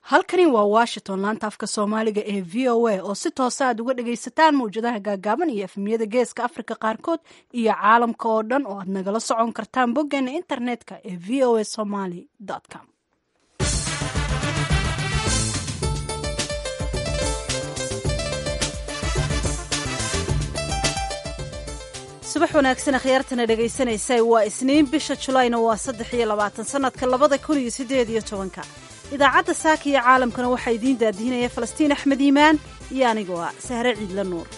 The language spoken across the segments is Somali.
halkani waa washington laanta afka soomaaliga ee v o a oo si toosa aad uga dhagaysataan mawjadaha gaagaaban iyo efmiyada geeska afrika qaarkood iyo caalamka oo dhan oo aad nagala socon kartaan boggeena internetka ee v o a somaly com subax wanaagsan akhyaartana dhegaysanaysa waa isniin bisha julayna waa saddex iyo labaatan sanadka labada kun iyo sideed iyo tobanka idaacadda saaka iyo caalamkana waxaa idiin daadihinaya falastiin axmed iimaan iyo anigoo ah sahre ciidla nuur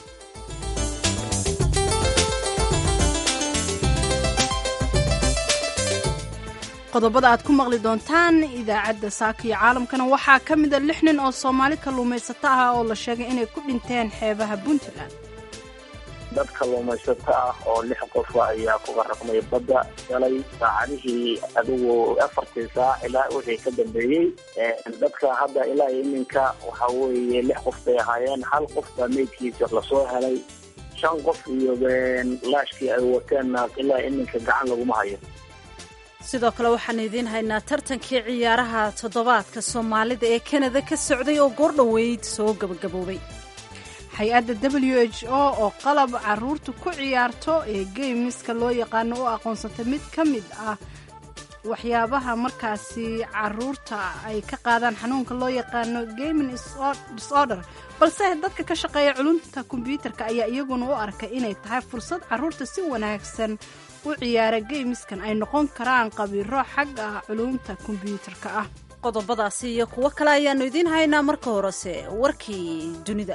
qodobada aad ku maqli doontaan idaacadda saaka iyo caalamkana waxaa ka mida lix nin oo soomaali kalluumaysato ah oo la sheegay inay ku dhinteen xeebaha puntland dad kalluumaysato ah oo lix qofa ayaa ku qaraqmay badda galay saacadihii adigu afartii saac ilaa wixii ka dambeeyey dadka hadda ilaa iminka waxa weeye lix qof bay ahaayeen hal qof baa meydkiisa lasoo helay shan qof iyo laashkii ay wateenna ilaa iminka gacan laguma hayo sidoo kale waxaan idiin haynaa tartankii ciyaaraha toddobaadka soomaalida ee kanada ka socday oo goordhoweyd soo gabagaboobay hay-adda w h o oo qalab caruurta ku ciyaarto ee geymiska loo yaqaano u aqoonsatay mid ka mid ah waxyaabaha markaasi caruurta ay ka qaadaan xanuunka loo yaqaano gaming disorder balse dadka ka shaqeeya culumta kombyuutarka ayaa iyaguna u arkay inay tahay fursad caruurta si wanaagsan u ciyaara geymiskan ay noqon karaan qabiiro xagga culumta kombyuutarka ah qodobadaasi iyo kuwo kale ayaannu idiin haynaa marka horese warkii dunida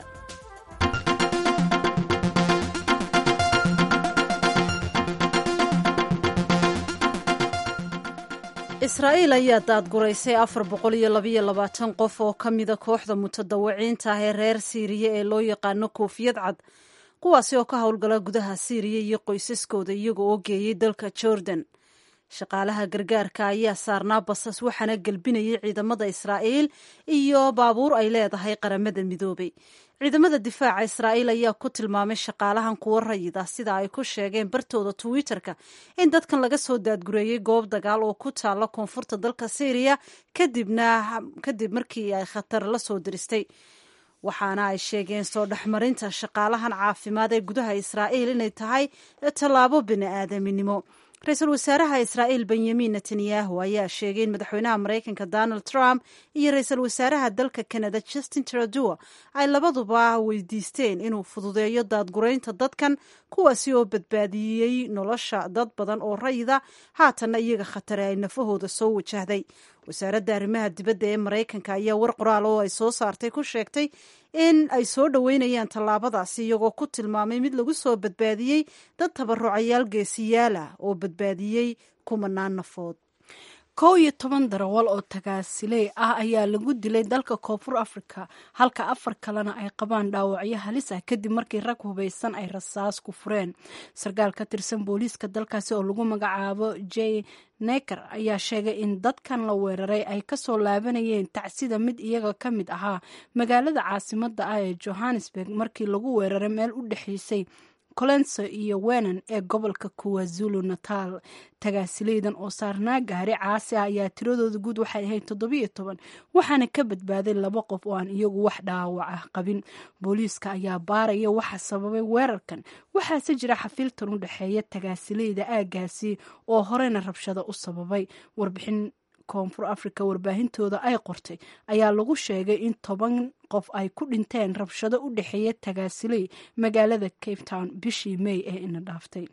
israa'iil ayaa daadguraysay afar boqol iyo labayo labaatan qof oo ka mida kooxda mutadawiciinta ah ee reer siiriya ee loo yaqaano koofiyad cad kuwaasi oo ka howlgala gudaha siiriya iyo qoysaskooda iyaga oo geeyay dalka jordan shaqaalaha gargaarka ayaa saarnaa basas waxaana gelbinayay ciidamada israa'iil iyo baabuur ay leedahay qaramada midoobay ciidamada difaaca israa'iil ayaa ku tilmaamay shaqaalahan kuwo rayid ah sida ay ku sheegeen bartooda twitter-ka in dadkan laga soo daadgureeyey goob dagaal oo ku taalla koonfurta dalka syriya kadibna kadib markii ay khatar la soo diristay waxaana ay sheegeen soo dhexmarinta shaqaalahan caafimaad ee gudaha israa'iil inay tahay tallaabo bini aadaminimo ra-iisul wasaaraha israa'iil benyamin netanyahu ayaa sheegay in madaxweynaha maraykanka donald trump iyo ra-iisul wasaaraha dalka canada justin trudeau ay labaduba weydiisteen inuu fududeeyo daadguraynta dadkan kuwaasi oo badbaadiyey nolosha dad badan oo rayida haatanna iyaga khatare ay nafahooda soo wajahday wasaaradda arrimaha dibadda ee maraykanka ayaa war qoraal oo ay soo saartay ku sheegtay in ay soo dhoweynayaan tallaabadaasi iyagoo ku tilmaamay mid lagu soo badbaadiyey dad tabarucayaal geesiyaal ah oo badbaadiyey kumanaan nafood kow iyo toban darawal oo tagaasiley ah ayaa lagu dilay dalka koonfur africa halka afar kalena ay qabaan dhaawacyo halis ah kadib markii rag hubaysan ay rasaas ku fureen sarkaal ka tirsan booliiska dalkaasi oo lagu magacaabo j neker ayaa sheegay in dadkan la weeraray ay kasoo laabanayeen tacsida mid iyaga ka mid ahaa magaalada caasimada ah ee johannesburg markii lagu weeraray meel u dhexeysay colenso iyo wenan ee gobolka kuwazulu natal tagaasileydan oo saarnaa gaari caasi ah ayaa tiradooda guud waxay ahayd toddobiyo toban waxaana ka badbaaday laba qof oo aan iyagu wax dhaawac ah qabin booliiska ayaa baaraya waxa sababay weerarkan waxaase jira xafiiltan u dhexeeya tagaasileyda aagaasi oo horeyna rabshado u sababay warbixin koonfur africa warbaahintooda ay qortay ayaa lagu sheegay in toban qof ay ku dhinteen rabshado u dhexeeya tagaasiley magaalada cape town bishii may ee ina dhaaftay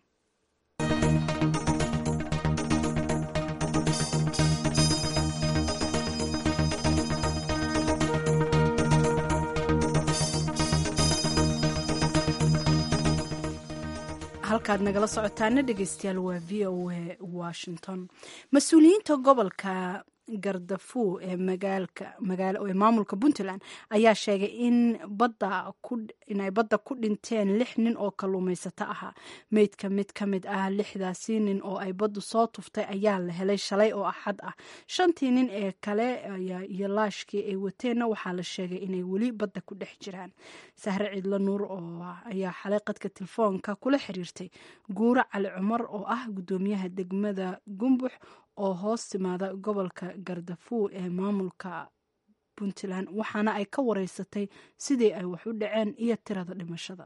halkaad nagala socotaana dhegeystayaal waa v o a washington mas-uuliyiinta gobolka gardafu ee magaalkaee maamulka puntland ayaa sheegay in inay badda ku dhinteen lix nin oo kalluumaysato ahaa meydka mid ka mid ah lixdaasi nin oo ay baddu soo tuftay ayaa la helay shalay oo axad ah shantii nin ee kale iyo laashkii ay wateenna waxaa la sheegay inay weli badda ku dhex jiraan sahre ciidla nuur oo ayaa xalay qadka telefoonka kula xiriirtay guuro cali cumar oo ah guddoomiyaha degmada gumbux oo hoos timaada gobolka gardafuw ee maamulka puntland waxaana ay ka wareysatay sidii ay wax u dhaceen iyo tirada dhimashada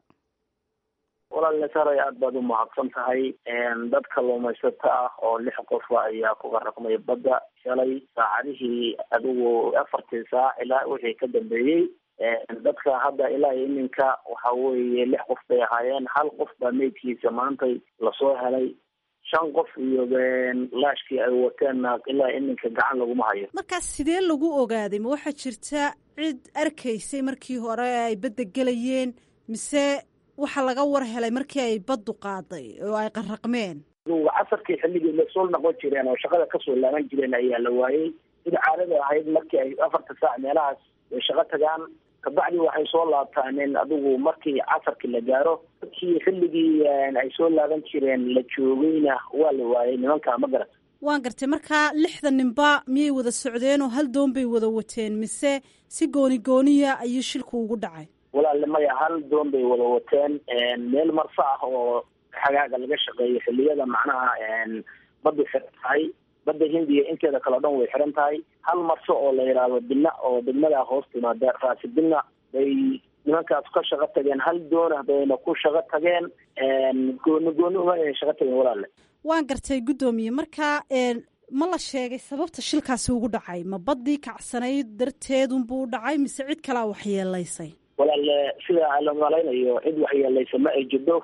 walaal saray aada baad u mahadsan tahay dad kalluumaysato ah oo lix qofa ayaa ku qaraqmay badda shalay saacadihii adigu afartii saac ilaa wixii ka dambeeyey dadka hadda ilaa iminka waxa weeye lix qof bay ahaayeen hal qof baa meydkiisa maantay lasoo helay shan qof iyo laashkii ay wateenna ilaa iminka gacan laguma hayo markaas sidee lagu ogaaday ma waxaa jirta cid arkaysay markii hore ay badda gelayeen mise waxaa laga war helay markii ay baddu qaaday oo ay qarraqmeen adugu casarkii xilligii lasoo noqon jireen oo shaqada kasoo laaban jireen ayaa la waayey sida caadada ahayd markii ay afarta saac meelahaas ay shaqo tagaan kabacdi waxay soo laabtaaneen adigu markii casarkii la gaaro markii xilligii ay soo laaban jireen la joogayna waa la waayay nimanka ma garat waan gartay markaa lixda ninba miyay wada socdeen oo hal doon bay wada wateen mise si gooni gooniya ayuu shilku ugu dhacay walaale maya hal doon bay wada wateen meel marso ah oo xagaaga laga shaqeeyo xilliyada macnaha badda xiran tahay badda hindiya inteeda kale o dhan way xiran tahay hal marso oo la yidhaahdo bina oo degmadaa hoos timaada raasi bina bay nimankaas ka shaqo tageen hal doona bayna ku shaqo tageen gooni gooni uma ayna shaqo tageen walaale waan gartay guddoomiye markaa ma la sheegay sababta shilkaasi ugu dhacay ma baddii kacsanayd darteedunbuu dhacay mise cid kalaa waxyeelaysay walaale sida la malaynayo cid waxyeelaysa ma ay jirto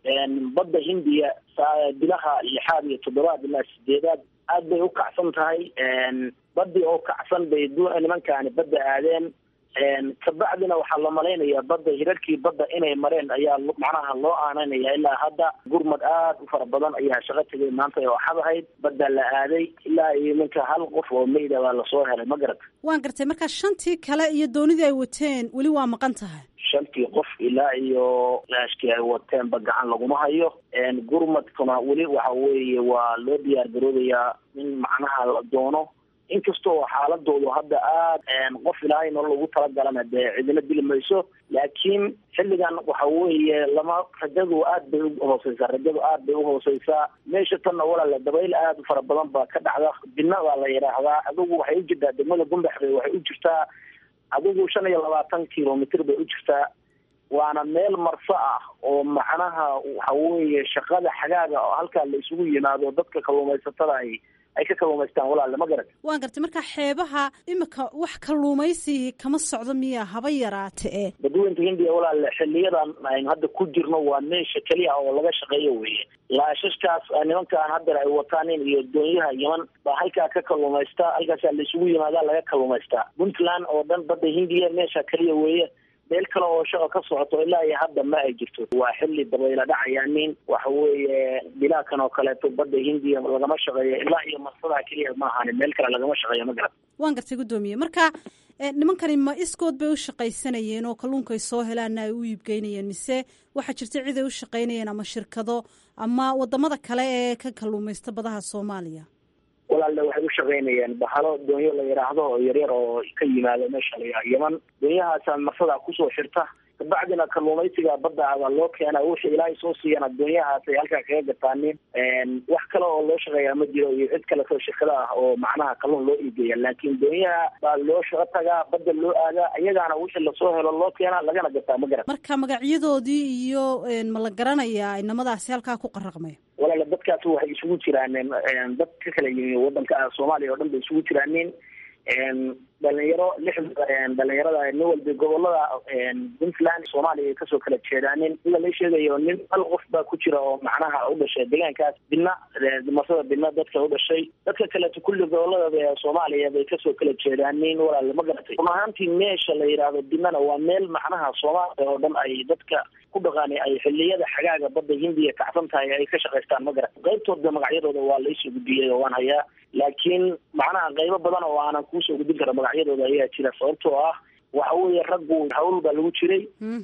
badda hindiya bilaha lixaad iyo toddobaad ilaa sideedaad aad bay u kacsan tahay badii oo kacsan bay nimankaani badda aadeen kabacdina waxaa la malaynayaa badda hirarkii badda inay mareen ayaa macnaha loo aananaya ilaa hadda gurmad aad u fara badan ayaa shaqo tegay maanta oo axad ahayd badda la aaday ilaa iyo ninka hal qof oo meyda baa lasoo helay ma garat waan gartay markaa shantii kale iyo doonidii ay wateen weli waa maqan tahay shantii qof ilaa iyo laashkii ay wateenba gacan laguma hayo gurmadkuna weli waxa weeye waa loo diyaar garoobayaa in macnaha la doono inkastoo xaaladoodu hadda aad qof ilaahay nolol ugu talagalana dee cidina dili mayso laakiin xilligan waxa weeye lama rajadu aad bay uhooseysaa rajadu aad bay uhooseysaa meesha tanna walaale dabayl aad u fara badan baa ka dhacda bina baa la yidhaahdaa adigu waxay u jirtaa degmada gumbaxbay waxay u jirtaa adigu shan iyo labaatan kilomitr bay u jirtaa waana meel marso ah oo macnaha waxa weeye shaqada xagaaga oo halkaa la isugu yimaado dadka kalluumaysatada ay ay ka kalluumaystaan walaale ma garat waan gartay markaa xeebaha imika wax kalluumaysi kama socdo miya haba yaraate e badweynta hindiya walaale xiliyadan aynu hadda ku jirno waa meesha keliya oo laga shaqeeyo weye laashashkaas nimankaan haddana ay wataanin iyo doonyaha yeman baa halkaa ka kalluumaysta halkaasaa la isugu yimaadaa laga kalluumaystaa puntland oo dhan badda hindiya meesha keliya weeye meel kale oo shaqo ka socoto ilaa iyo hadda ma ay jirto waa xilli dabayla dhacaya nin waxa weeye bilaakan oo kaleeto badda hindiya lagama shaqeeyo ilaa iyo marsadaa keliya ma ahani meel kale lagama shaqeeyo ma garat waan gartay guddoomiye marka nimankani ma iskood bay u shaqaysanayeen oo kalluunka ay soo helaanna ay u iibgeynayeen mise waxaa jirta cid ay u shaqaynayeen ama shirkado ama wadamada kale ee ka kalluumaysta badaha soomaaliya walaalle waxay u shaqaynayeen bahalo doonyo la yidhaahdo oo yaryar oo ka yimaado meesha la yidhaha yeman doonyahaasa marsadaa kusoo xirta kabacdina kalluumaysiga badda baa loo keena wixii ilaahay soo siiyana doonyahaas ay halkaa kaga gataanin wax kale oo loo shaqeeyaa ma jiro iyo cid kaleto shirkada ah oo macnaha kalluun loo iigeeya laakiin doonyaha baa loo shaqo tagaa badda loo aadaa iyagaana wixii lasoo helo loo keena lagana gataa ma garan marka magacyadoodii iyo ma la garanayaa inamadaasi halkaa ku qaraqmay walaale dadkaas waxay isugu jiraan dad ka kala yimi wadanka soomaaliya oo dhan bay isugu jiraanin dhalinyaro lix dhalinyarada nin walba gobolada puntland soomaaliya ay kasoo kala jeedaanin sida la sheegayo nin hal qof baa ku jira oo macnaha u dhashay deegaankaas bina marsada bina dadka u dhashay dadka kaleeto kulli gobolada soomaaliya bay kasoo kala jeedaanin walaale ma garatay run ahaantii meesha la yidhaahdo binana waa meel macnaha soomaaliya oo dhan ay dadka ku dhaqaani ay xiliyada xagaaga badda hindiya kacsan tahay ay ka shaqaystaan ma garat qaybtooda magacyadooda waa laisoo gudbiyey oo waan hayaa laakiin macnaha qaybo badan oo aanan kuusoo gudbin kara magacyadooda ayaa jira sababtoo ah waxa weeye raggu hawl baa lagu jiray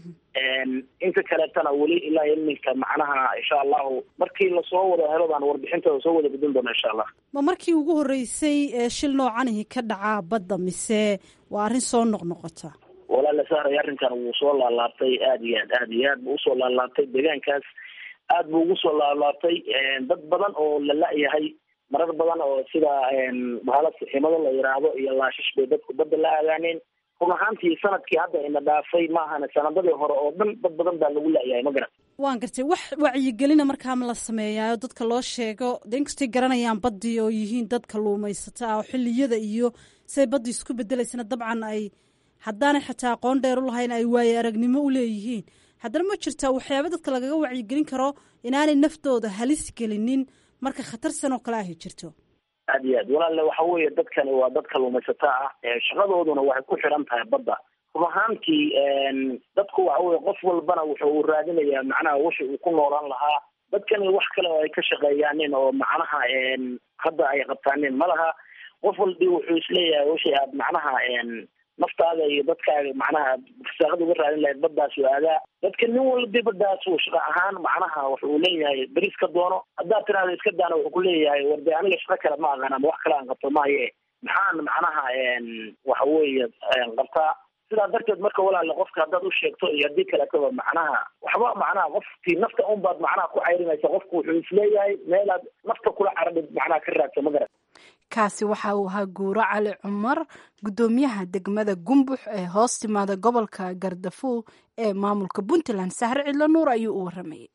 inta kaleetana weli ilaa iminka macnaha insha allahu markii lasoo wada helo baan warbixintooda soo wada gudbin doona insha allah ma markii ugu horreysay ee shil noocanihi ka dhacaa badda mise waa arrin soo noqnoqota walaala saaray arrinkan wuu soo laalaabtay aada iyo aad aada iyo aad buu usoo laalaabtay deegaankaas aad buu ugu soo laalaabtay dad badan oo la la-yahay marar badan oo sida bahala siximado la yidhaahdo iyo laashish bay dadku badda la aadaaneen run ahaantii sanadkii hadda ina dhaafay maahana sanadadii hore oo dhan dad badan baa lagu la'yahay ma garan waan gartay wax wacyigelina markaa ma la sameeyaayo dadka loo sheego de inkastay garanayaan baddii oo yihiin dad kalluumaysata ah oo xilliyada iyo siday baddii isku bedelaysana dabcan ay haddaanay xataa aqoon dheer u lahayn ay waaye aragnimo u leeyihiin haddana ma jirtaa waxyaaba dadka lagaga wacyigelin karo inaanay naftooda halis gelinin marka khatarsan oo kale ahy jirto aad iyo aad walaalle waxa weeye dadkani waa dad kalluumaysato ah shaqadooduna waxay ku xidhan tahay badda run ahaantii dadku waxa weye qof walbana wuxuu raadinayaa macnaha wixi uu ku noolaan lahaa dadkani wax kale oo ay ka shaqeeyaanin oo macnaha hadda ay qabtaanin ma laha qof walbi wuxuu isleeyahay wixii aad macnaha naftaada iyo dadkaaga macnaha fasaaqada uga raadin lahayd baddaas u aadaa dadka nin walbi baddaas uu shaqa ahaan macnaha wuxuu leeyahay beris ka doono haddaad tiraada iska daana wuxuu kuleeyahay war de aniga shaqo kale ma aqaan ama wax kale aan qabto maaye maxaan macnaha waxa weeye qabtaa sidaa darteed marka walaale qofka haddaad u sheegto iyo haddii kaletaba macnaha waxba macnaha qofkii nafta unbaad macnaha ku cayrinaysa qofku wuxuu isleeyahay meelaad nafta kula caradhid macnaha ka raadso ma garan kaasi waxa uu ahaa guuro cali cumar guddoomiyaha degmada gumbux ee hoos timaada gobolka gardafuul ee maamulka puntland sahre cidlo nuur ayuu u waramayay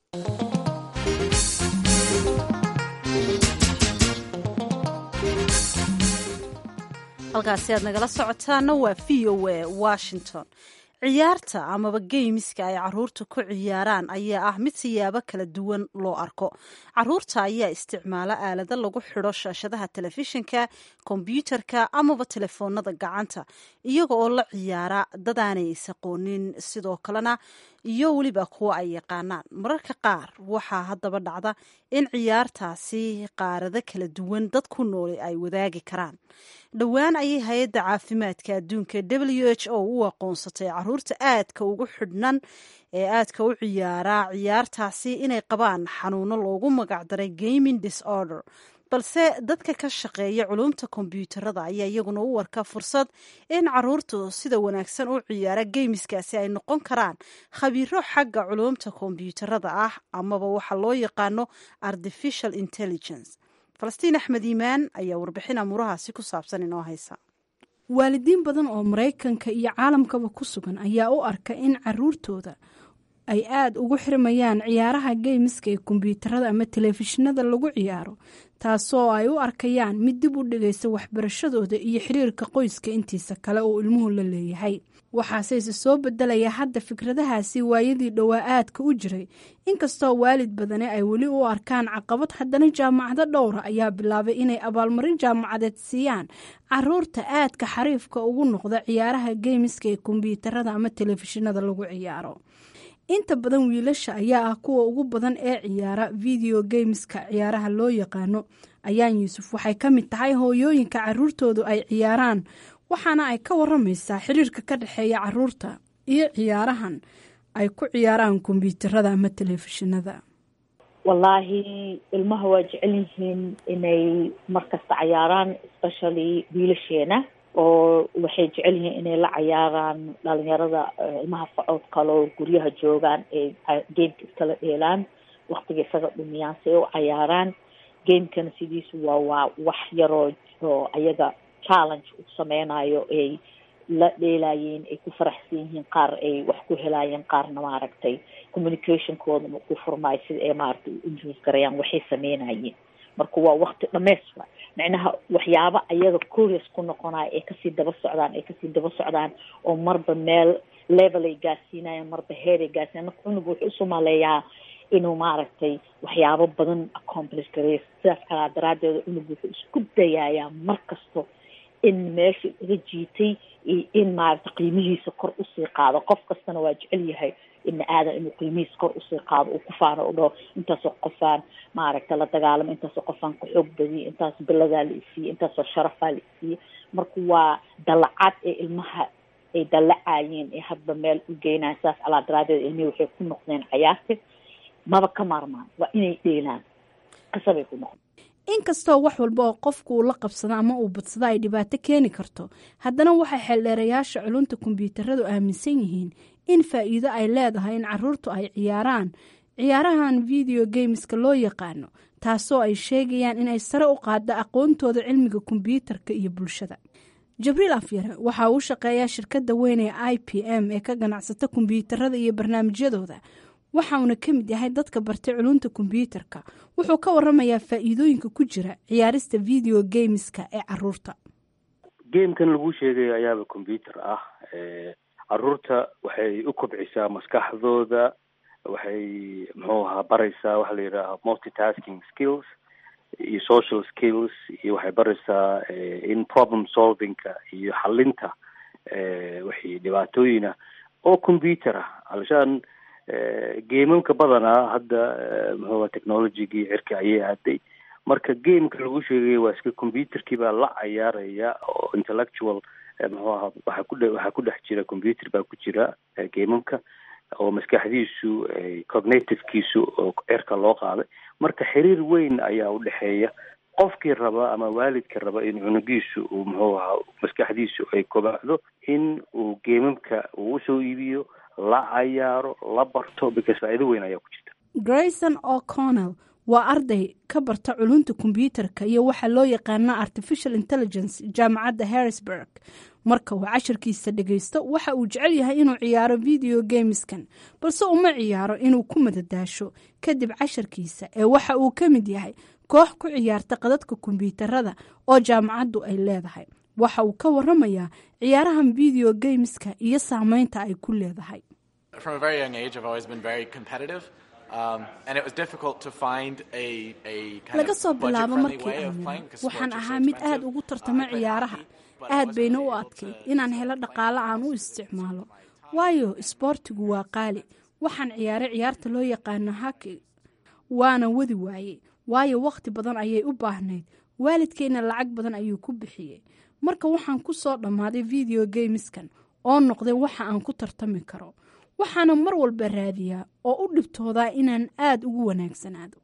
halkaasi aad nagala socotaana waa v o a washington ciyaarta amaba geymiska ay caruurta ku ciyaaraan ayaa ah mid siyaabo kala duwan loo arko caruurta ayaa isticmaala aalado lagu xidho shaashadaha telefishinka kombyuutarka amaba telefoonada gacanta iyaga oo la ciyaara dadaanay isaqoonin sidoo kalena iyo weliba kuwa ay yaqaanaan mararka qaar waxaa haddaba dhacda in ciyaartaasi qaarado kala duwan dad ku nooli ay wadaagi karaan dhowaan ayay hay-adda caafimaadka adduunka w h o u aqoonsatay caruurta aadka ugu xidhnan ee aadka u ciyaara ciyaartaasi inay qabaan xanuuno loogu magacdaray gaming disorder balse dadka ka shaqeeya culumta kombyuutarada ayaa iyaguna u warka fursad in caruurtu sida wanaagsan u ciyaara geymiskaasi ay noqon karaan khabiiro xagga culumta kombyuutarada ah amaba waxa loo yaqaano artificial intelligence falastiin axmed iimaan ayaa warbixin amuurahaasi ku saabsan inoo haysa waalidiin badan oo maraykanka iyo caalamkaba ku sugan ayaa u arka in caruurtooda ay aada ugu xirmayaan ciyaaraha geymiska ee kombyuutarada ama telefishinada lagu ciyaaro taasoo ay u arkayaan mid dib u dhigaysa waxbarashadooda iyo xiriirka qoyska intiisa kale oo ilmuhu la leeyahay waxaase ise soo bedelaya hadda fikradahaasi waayadii dhowaa aadka u jiray inkastoo waalid badani ay weli u arkaan caqabad haddana jaamacado dhowra ayaa bilaabay inay abaalmarin jaamacadeed siiyaan caruurta aadka xariifka ugu noqda ciyaaraha geymiska ee kombyuutarada ama telefishinada lagu ciyaaro inta badan wiilasha ayaa ah kuwa ugu badan ee ciyaara video gameska ciyaaraha loo yaqaano ayaan yuusuf waxay ka mid tahay hooyooyinka caruurtoodu ay ciyaaraan waxaana ay ka waramaysaa xiriirka ka dhexeeya caruurta iyo ciyaarahan ay ku ciyaaraan kombyuutarada ama telefishinada wallaahi ilmaha waa jecel yihiin inay markasta cayaaraan especially wiilasheena oo waxay jecel yihiin inay la cayaaraan dhalinyarada ilmaha facood kaloo guryaha joogaan ee gameka iskala dheelaan waktiga isaga dhumiyaan si ay u cayaaraan gamekana sidiisu waa waa wax yaroo oo ayaga challenge u sameynayo ay la dheelaayeen ay ku faraxsan yihiin qaar ay wax ku helaayeen qaarna maaragtay communicationkoodana ku furmaayo sida ay maaragtay u injuus garayaan waxay sameynayeen marka waa wakti dhameys wa micnaha waxyaabo ayaga curious ku noqonayo ay kasii daba socdaan ay kasii daba socdaan oo marba meel level ay gaarsiinayaan marba heer ay gaarsiinayan marka cunuga wuxuu isu maleeyaa inuu maaragtay waxyaabo badan accomplish gareeyo sidaas calaa daraadeeda cunuga wuxuu isku dayayaa mar kasto in meesha iga jiitay iyo in maaragtay qiimihiisa kor usii qaado qof kastana waa jecel yahay ibni aadan inuu qiimihiisa kor usii qaado uu ku faano u dhaho intaasoo qofaan maaragta la dagaalamo intaasoo qofaan ku xoog badiye intaas biladaa la isiiye intaasoo sharafaa la isiiye marka waa dalacad ee ilmaha ay dallacayeen ee hadba meel u geynayan sidaas calaa daraadeed ilmihii waxay ku noqdeen cayaarti maba ka maarmaan waa inay dheelaan qisabay ku noqdeen inkastoo wax walba oo qofku uu la qabsado ama uu badsado ay dhibaato keeni karto haddana waxay xeeldheerayaasha culunta kombyuutaradu aaminsan yihiin in faa'iido ay leedahay in caruurtu ay ciyaaraan ciyaarahan video gameska loo yaqaano taasoo ay sheegayaan inay sare u qaaddo aqoontooda cilmiga kombyuutarka iyo bulshada jabriil afyare waxa uu shaqeeyaa shirkadda weyn ee i p m ee ka ganacsata kombyuutarada iyo barnaamijyadooda waxauna ka mid yahay dadka bartay culunta kombyuutarka wuxuu ka waramayaa faa'iidooyinka ku jira ciyaarista video gameska ee caruurta gamekan lagu sheegay ayaaba combyuter ah caruurta waxay u kobcisaa maskaxdooda waxay muxuu ahaa baraysaa waxaa la yidhaaha multitasking skills iyo social skills iyo waxay baraysaa in problem solvingka iyo xalinta wixii dhibaatooyina oo combyuter ah alshaan gamamka badanaa hadda muxuuha technologygii cirka ayay aaday marka gameka lagu sheegay waa iska combyuterkii baa la cayaaraya oo intellectual muxuu ahaa waxaa ku waxaa ku dhex jira combyuter baa ku jira gamamka oo maskaxdiisu cognitivkiisu oo cirka loo qaaday marka xiriir weyn ayaa udhexeeya qofkii raba ama waalidka raba in cunugiisu uu muxuu ahaa maskaxdiisu ay kobacdo in uu gamamka uu usoo iibiyo la cayaaro la barto because faa'iido weyn ayaa ku jirta grayson o'connell waa arday ka barta culunta kombyuutarka iyo waxaa loo yaqaana artificial intelligence jaamacadda harrisburg marka uu cashirkiisa dhagaysto waxa uu jecel yahay inuu ciyaaro video gameskan balse uma ciyaaro inuu ku madadaasho kadib cashirkiisa ee waxa uu ka mid yahay koox ku ciyaarta qadadka kombyuutarada oo jaamacaddu ay leedahay waxa uu ka waramayaa ciyaarahan video gameska iyo saameynta ay ku leedahay laga soo bilaabo markii aan waxaan ahaa mid aad ugu tartamo ciyaaraha aad bayna u adkayd inaan helo dhaqaale aan u isticmaalo waayo isboortigu waa qaali waxaan ciyaaray ciyaarta loo yaqaano haki waana wadi waayey waayo wakhti badan ayay u baahnayd waalidkayna lacag badan ayuu ku bixiyey marka waxaan ku soo dhammaaday video gameskan oo noqday waxa aan ku tartami karo waxaana mar walba raadiyaa oo u dhibtoodaa inaan aad ugu wanaagsanaado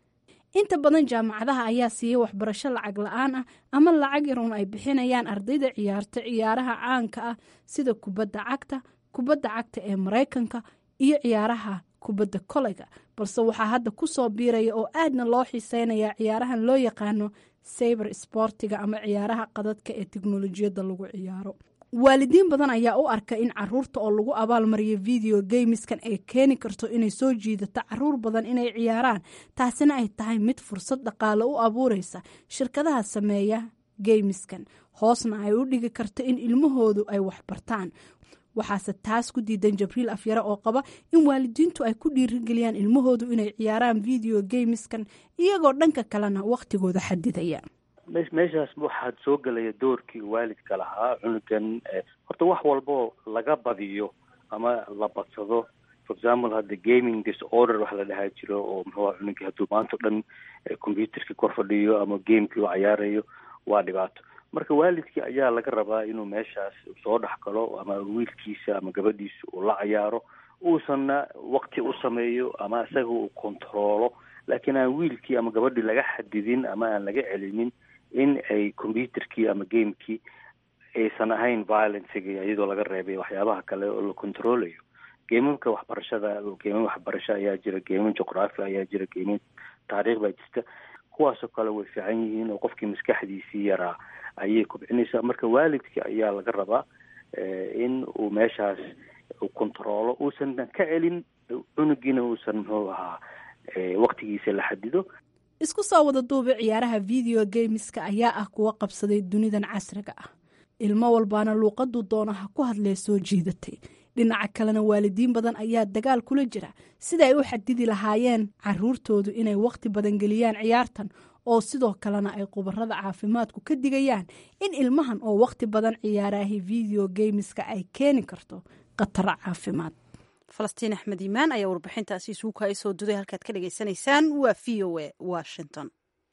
inta badan jaamacadaha ayaa siiyey waxbarasho lacag la-aan ah ama lacag yaroon ay bixinayaan ardayda ciyaarta ciyaaraha caanka ah sida kubadda cagta kubadda cagta ee maraykanka iyo ciyaaraha kubadda koleyga balse waxaa hadda ku soo biiraya oo aadna loo xiiseynayaa ciyaarahan loo yaqaano sayber sbortiga ama ciyaaraha qadadka ee teknolojiyadda lagu ciyaaro waalidiin badan ayaa u arka in caruurta oo lagu abaalmariyo video gameskan ay keeni karto inay soo jiidato caruur badan inay ciyaaraan taasina ay tahay mid fursad dhaqaale u abuureysa shirkadaha sameeya gameskan hoosna ay u dhigi karto in ilmahoodu ay waxbartaan waxaase taas ku diidan jabriil afyare oo qaba in waalidiintu ay ku dhiirigeliyaan ilmahoodu inay ciyaaraan video gameskan iyagoo dhanka kalena wakhtigooda xadidaya meeshaas waxaad soo gelaya doorkii waalidka lahaa cunugan horta wax walboo laga badiyo ama la badsado for example hadda gaming disorder wax la dhahaa jiro oo muxuuha cunugii hadduu maanta o dhan computerkii kor fadhiyo ama gamekii u cayaarayo waa dhibaato marka waalidkii ayaa laga rabaa inuu meeshaas soo dhex galo ama wiilkiisa ama gabadhiisa uu la cayaaro uusanna wakti u sameeyo ama isaga uu controolo laakiin aan wiilkii ama gabadhii laga xadidin ama aan laga celinin in ay computerkii ama gamekii aysan ahayn violencega iyadoo laga reebay waxyaabaha kale oo la controlayo geemamka waxbarashada geemam waxbarasho ayaa jira geemam juqraafi ayaa jira geemam taariikh baa jirta kuwaasoo kale way fiican yihiin oo qofkii maskaxdiisii yaraa ayay kobcinaysaa marka waalidkii ayaa laga rabaa in uu meeshaas uu controolo uusan ka celin cunugiina uusan muxuu ahaa waktigiisa la xadido isku soo wada duuba ciyaaraha video gameska ayaa ah kuwa qabsaday dunidan casriga ah ilmo walbaana luuqaduu doonaha ku hadlee soo jiidatay dhinaca kalena waalidiin badan ayaa dagaal kula jira sida ay u xadidi lahaayeen caruurtoodu inay wakhti badan geliyaan ciyaartan oo sidoo kalena ay khubarada caafimaadku ka digayaan in ilmahan oo wakhti badan ciyaaraahi video gameska ay keeni karto khataro caafimaad falastiin axmed iimaan ayaa warbixintaasi isuuka ay soo duday halkaad ka dhagaysanaysaan waa v o a washington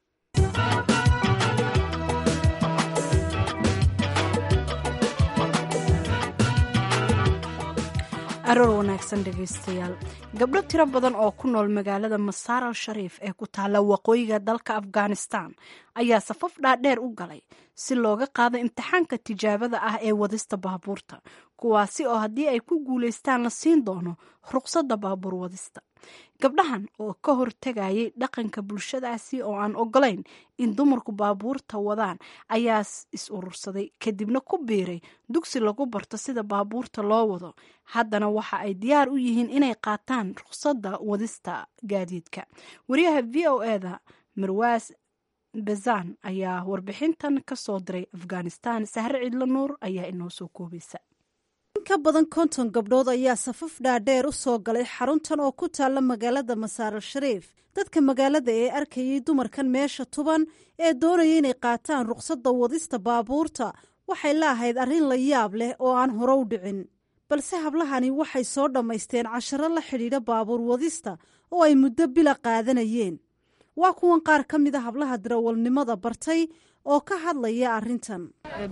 aroor wanaagsan dhegaystayaal gabdho tiro badan oo ku nool magaalada masaar al shariif ee ku taalla waqooyiga dalka afghanistan ayaa safaf dhaadheer u galay si looga qaado imtixaanka tijaabada ah ee wadista baabuurta kuwaasi oo haddii ay ku guulaystaan la siin doono ruqsadda baabuur wadista gabdhahan oo ka hortegayay dhaqanka bulshadaasi oo aan ogolayn in dumarku baabuurta wadaan ayaa is urursaday kadibna ku biiray dugsi lagu barto sida baabuurta loo wado haddana waxa ay diyaar u yihiin inay qaataan ruqsadda wadista gaadiidka wariyaha v o eda marwaas bezan ayaa warbixintan ka soo diray afghanistan sahre cidlo nuur ayaa inoo soo koobaysa in ka badan konton gabdhood ayaa safaf dhaadheer u soo galay xaruntan oo ku taalla magaalada masaaral shariif dadka magaalada ee arkayay dumarkan meesha tuban ee doonaya inay qaataan ruqsadda wadista baabuurta waxay laahayd arrin la yaab leh oo aan hore u dhicin balse hablahani waxay soo dhammaysteen casharo la xidhiidha baabuur wadista oo ay muddo bila qaadanayeen waa kuwan qaar ka mid a hablaha darawalnimada bartay oo ka hadlaya arrintan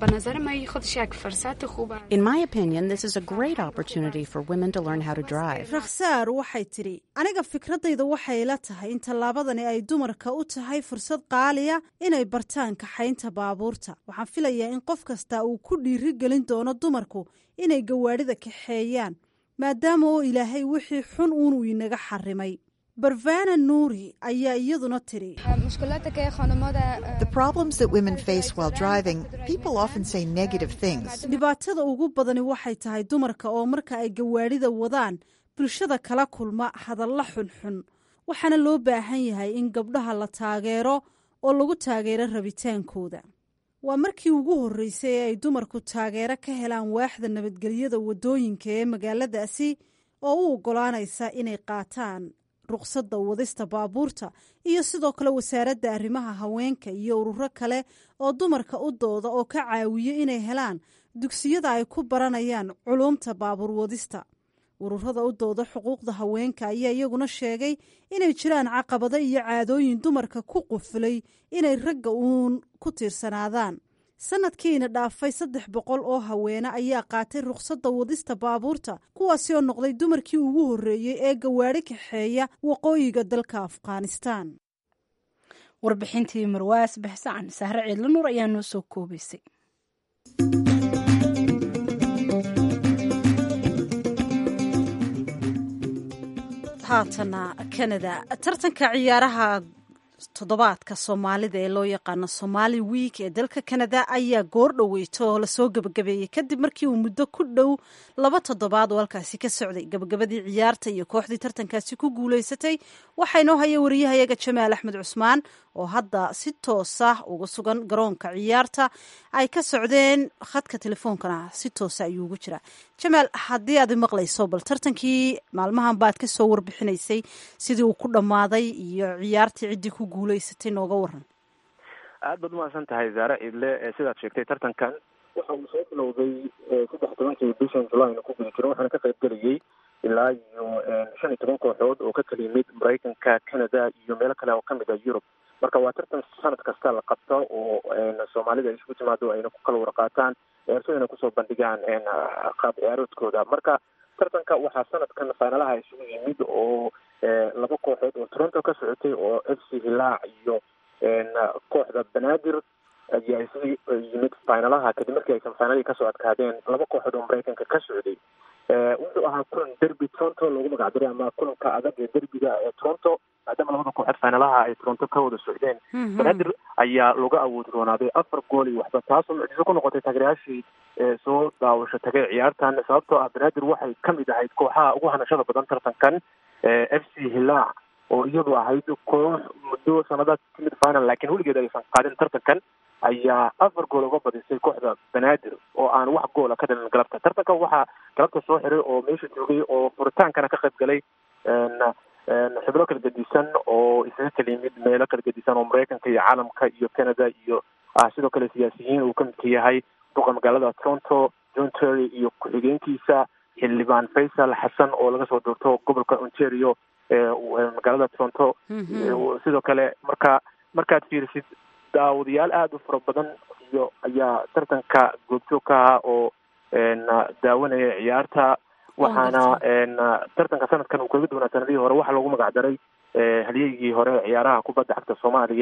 In my opinion, this is a great opportunity for women to learn how to drive. rakhsaar waxay tidhi aniga fikradayda waxay la tahay in tallaabadani ay dumarka u tahay fursad qaaliya inay bartaan kaxaynta baabuurta waxaan filayaa in qof kasta uu ku dhiiri gelin doono dumarku inay gawaadhida kaxeeyaan maadaama oo ilaahay wixii xun uunuu inaga xarimay barvana nuuri ayaa iyaduna tidhi The problems that women face while driving, people often say negative things. dhibaatada ugu badani waxay tahay dumarka oo marka ay gawaadhida wadaan bulshada kala kulma hadalla xunxun waxaana loo baahan yahay in gabdhaha la taageero oo lagu taageero rabitaankooda waa markii ugu horreysay ee ay dumarku taageero ka helaan waaxda nabadgelyada waddooyinka ee magaaladaasi oo u oggolaanaysa inay qaataan ruqsadda wadista baabuurta iyo sidoo kale wasaaradda arrimaha haweenka iyo ururo kale oo dumarka u dooda oo ka caawiya inay helaan dugsiyada ay ku baranayaan culuumta baabuur wadista ururada u dooda xuquuqda haweenka ayaa iyaguna sheegay inay jiraan caqabado iyo caadooyin dumarka ku qufulay inay ragga uun ku tiirsanaadaan sanadkiina dhaafay saddex boqol oo haweene ayaa qaatay ruqsadda wadista baabuurta kuwaasi oo noqday dumarkii ugu horreeyey ee gawaadhi kaxeeya waqooyiga dalka afghanistan warbixintii marwaas baxsacan sahre ciidla nuur ayaa noo soo koobaysay haatana kanada tartanka ciyaaraha toddobaadka soomaalida ee loo yaqaano somaali wiik ee dalka kanada ayaa goor dhoweyto oo lasoo gebagabeeyey kadib markii uu muddo ku dhow laba toddobaad oo halkaasi ka socday gebagabadii ciyaarta iyo kooxdii tartankaasi ku guuleysatay waxaa inoo haya wariyahayaga jamaal axmed cusmaan oo hadda si toosa uga sugan garoonka ciyaarta ay ka socdeen khadka telefoonkana si toosa ayuu ugu jiraa jamaal haddii aad maqlayso bal tartankii maalmahan baad ka soo warbixinaysay sidii uu ku dhammaaday iyo ciyaartii ciddii ku guuleysatay nooga waran aad baad umahadsan tahay zaare ciidle sidaad sheegtay tartankan waxa uu soo bilowday saddex tobankii bishan julayna ku guda jiro waxaana ka qayb gelayay ilaa iyo shan iyo toban kooxood oo ka kala yimid maraykanka canada iyo meelo kale oo kamid ah yurub marka waa tartan sanad kasta la qabto oo soomaalida ay isugu timaado ayna ku kala warqaataan ciyaartooyna kusoo bandhigaan qaab ciyaaroodkooda marka tartanka waxaa sanadkan fainalaha isugu yimid oo laba kooxood oo toronto ka socotay oo f c hilaac iyo kooxda banaadir ayaa isugu yimid finalaha kadib markii aysan finalihii kasoo adkaadeen laba kooxood oo maraykanka ka socday wuxuu ahaa kulan derby toronto loogu magacdaray ama kulanka adag ee derbiga ee toronto maadaama labada kooxood finalaha ay toronto ka wada socdeen banaadir ayaa looga awoodi roonaaday afar gool iyo waxba taasoo mucjiso ku noqotay taageerayaashii soo daawasho tagay ciyaartan sababtoo ah banaadir waxay kamid ahayd kooxaha ugu hanashada badan tartankan f c hilaac oo iyadu ahayd koox muddo sanadaad timid final laakiin weligeed aysan qaadin tartankan ayaa afar gool uga badisay kooxda banaadir oo aan wax goola ka dhalin galabta tartanka waxaa galabta soo xiray oo meesha joogay oo furitaankana ka qayb galay xubno kala gedisan oo isaga kala yimid meelo kala gedisan oo maraykanka iyo caalamka iyo canada iyo ah sidoo kale siyaasiyiin uu kamidka yahay duqa magaalada toronto john terry iyo ku-xigeenkiisa xildhibaan faysal xasan oo laga soo doorto gobolka ontario magaalada toronto sidoo kale marka markaad fiirisid daawadayaal aada u fara badan iyo ayaa tartanka goobjoog ka ahaa oo daawanaya ciyaarta waxaana tartanka sanadkan uu kaga duwanaa sanadihii hore waxaa loogu magacdaray halyeygii hore ciyaaraha kubadda cagta soomaaliya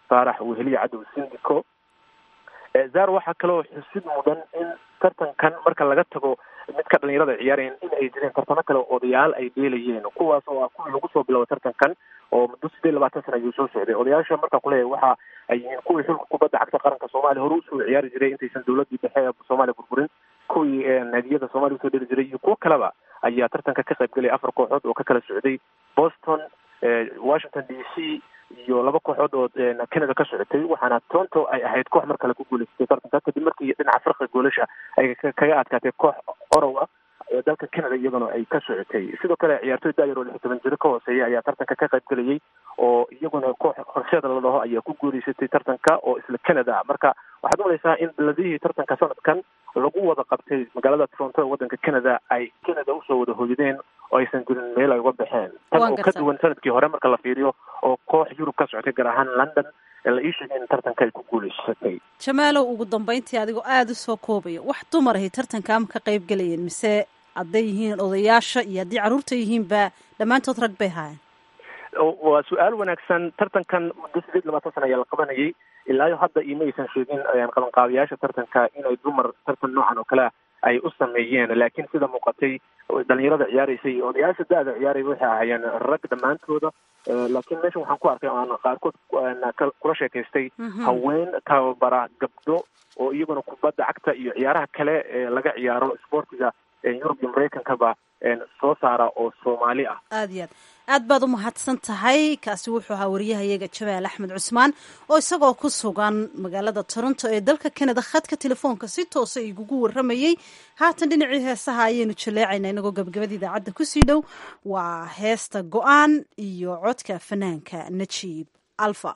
faarax weheliya cadow sindico zar waxaa kaloo xusid mudan in tartankan marka laga tago midka dhalinyarada ciyaarayeen in ay jireen tartamo kale odayaal ay dheelayeen kuwaas oo ah kuwii lagu soo bilobo tartankan oo muddo sideed labaatan sana ayuu soo socday odayaasha markaa kuleeyahay waxa ay yihiin kuwii xulka kubadda cagta qaranka soomaaliya hore usoo ciyaari jiray intaysan dowladii dhexe ee soomaaliya burburin kuwii naadiyada soomaaliya usoo dheli jiray iyo kuwo kaleba ayaa tartanka ka qayb gelaya afar kooxood oo ka kala socday boston washington d c iyo laba kooxood oo canada ka socotay waxaana toronto ay ahayd koox mar kale ku guuleysatay tartanka kadib markii dhinaca farqiga goolasha ay kaga adkaatay koox orow ah ee dalka canada iyaduna ay ka socotay sidoo kale ciyaartoy daayar oo lix toban jiro ka hooseeya ayaa tartanka ka qayb gelayay oo iyaguna koox horseeda la dhaho ayaa ku guuleysatay tartanka oo isla canada ah marka waxaad umalaysaa in beladihii tartanka sanadkan lagu wada qabtay magaalada toronto ee waddanka canada ay canada usoo wada hoydeen oo aysan jirin meel ay uga baxeen tan oo ka duwan sanadkii hore marka la fiiriyo oo koox yurub ka socotay gaar ahaan london ee la ii sheegay in tartanka ay ku guuleysatay jamaalow ugu dambeyntii adigoo aada u soo koobaya wax dumar ahay tartanka ama ka qayb gelayeen mise hadday yihiin odayaasha iyo haddii carruurta yihiinba dhammaantood rag bay haayeen waa su-aal wanaagsan tartankan muddo sideed labaatan sana ayaa la qabanayay ilaayo hadda ima aysan sheegin qabanqaabayaasha tartanka inay dumar tartan noocan oo kale ay u sameeyeen laakiin sida muuqatay dhalinyarada ciyaaraysay iyo odayaasha da-da ciyaaraya waxay ahaayeen rag dhammaantooda laakiin meeshan waxaan ku arkay aan qaarkood kula sheekaystay haween tababara gabdho oo iyaguna kubadda cagta iyo ciyaaraha kale ee laga ciyaaro sportiga yurub iyo maraykankaba soo saara oo soomaali ah aada iyo aad aad baad u mahadsan tahay kaasi wuxuu ahaa wariyahayaga jabaal axmed cusmaan oo isagoo ku sugan magaalada toronto ee dalka canada khadka telefoonka si toosa igugu waramayey haatan dhinacii heesaha ayaynu jaleecaynaa inagoo gabagabada idaacadda kusii dhow waa heesta go-aan iyo codka fanaanka najiib alfa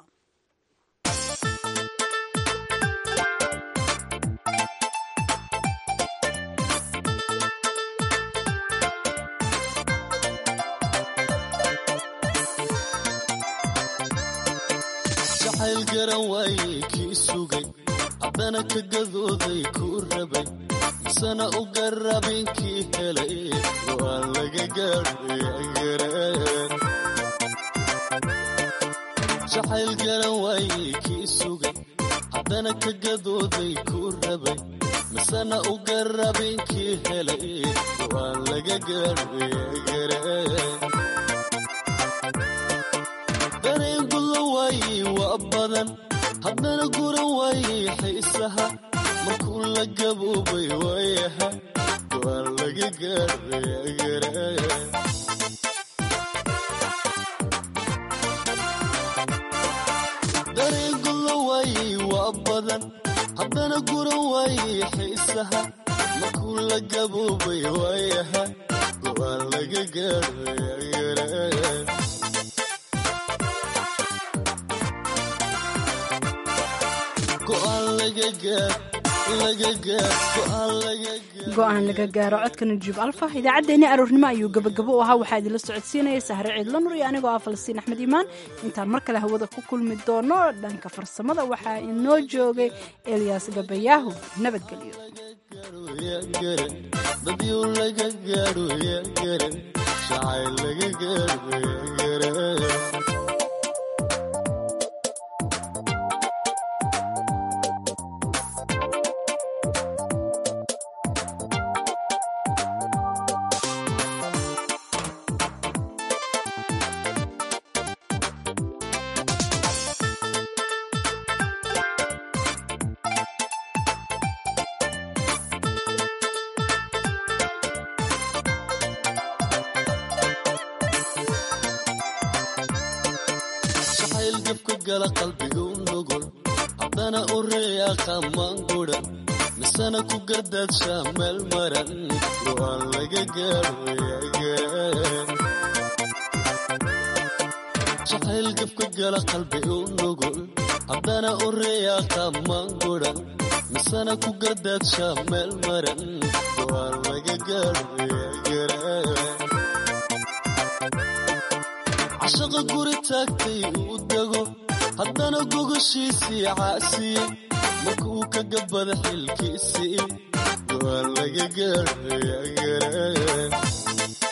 jacayl garan waayey kii sugay haddana ka gadooday kuu rabay misana u garabin kii helay waan laga gaadhayagareen jacayl garan waayey kii sugay haddana ka gadooday kuu rabay misana u garabin kii helay waan laga gaadhayagareen dareen guda waayey waa badan haddana guran waayey xiisaha markuu la gaboobay waayaha waan laga gaadhayagareen dareen guda waayey waa badan haddana guran waayey xiisaha markuu la gaboobay waayaha waan laga gaadhayagareen go-aan laga gaaro codka najiib alfa idaacaddeenii aroornimo ayuu gabagabo u ahaa waxaa idinla socodsiinaya sahre ciidla nur iyo anigoo ah falastiin axmed iimaan intaan mar kale hawada ku kulmi doono dhanka farsamada waxaa inoo joogay elyaas gabayaahu nabadgelyo haddana u reeyaqa maangudan misana ku gardaadsha meel maran go-aan laga gaadhayagareen jacayl gabka gala qalbi u nugul haddana u reeyaqa maangudan misana ku gardaadsha meel maran go-aan laga gaadhayagareen cashaqa guri taagtay uu dego haddana gogoshiisii caasiyey markuu ka gabada xilkiisii go-aan laga gaadhayagareen